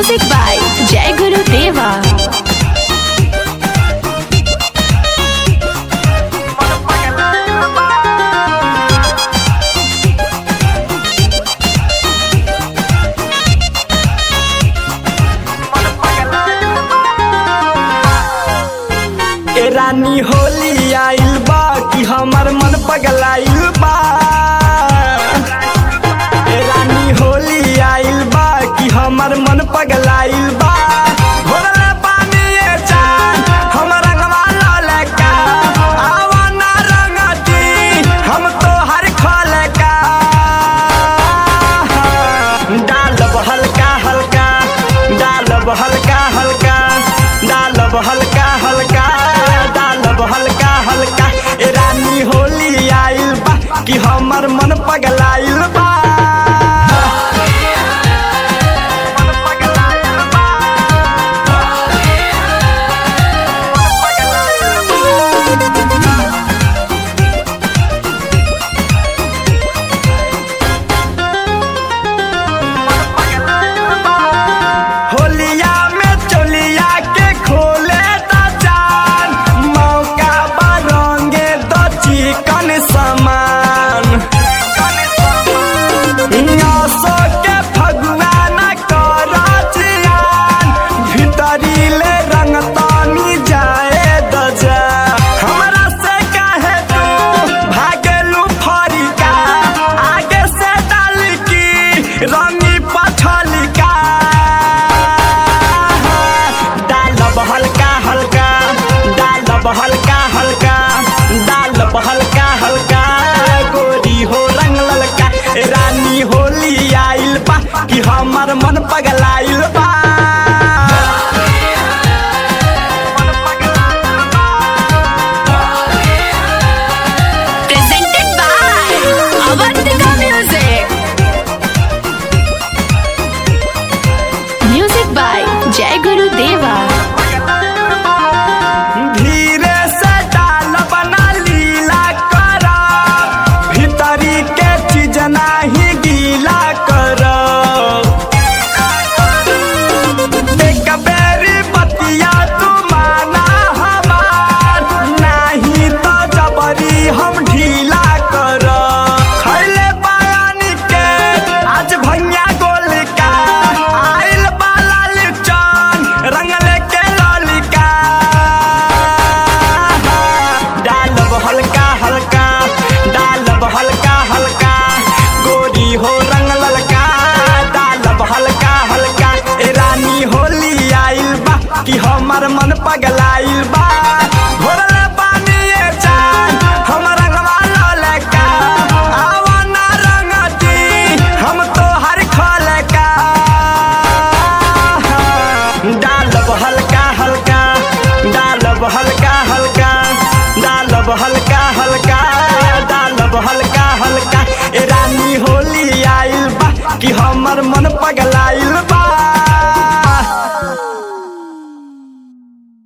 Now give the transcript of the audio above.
Music by Jai Guru Deva. ए रानी होली आइल बा कि हमर मन पगलाइल बा ए रानी होली आइल बा कि हमर मन पगलाइल बा भोरले पानी ए चान हमर रंगवा ललका आवा ना रंगती हम तो हर खलका डालब हल्का हल्का डालब हल्का हल्का डालब हल्का हल्का डालब हल्का हल्का ए रानी होली आइल बा कि हमर मन पगलाइल बा होलिया में चोलिया के खोले द जान मौका बरंगे द चिकन समान नसो के फगुआ न कर जियान भीतरी ले रंग तानी जाए द जा हमरा से काहे तू भागेलू फरिका आगे से डाल की रंगी पछलिका डालब हल्का हल्का डालब हल्का हल्का डालब हल्का हल्का गोरी हो रंग ललका ए रानी होली आइल बा कि हमर मन पगलाइल बा Presented by Avantika Music. Music by Jai Guru Deva. धीरे से डाल बना लीला कर भीतरी के चीज नाही गीला कर एक बेरी बतिया तू माना हमार नाही तो जबरी हम ढीला कर खैले बयानी के आज भैया गोल का आइल बाला लिचन रंगले के ललिका डालब हल्का हल्का डालब हल्का हल्का गोरी हो रंग ललका डालब हल्का हल्का ए रानी होली आइल बा कि हमर मन पगलाइल बा भोरले पानी ए चान हमर रंगवा ललका आवा ना रंगती हम तो हर खलका डालब हल्का हल्का डालब हल्का हल्का डालब हल्का हल्का डालब हल्का हल्का ए रानी होली आइल बा कि हमर मन पगलाइल बा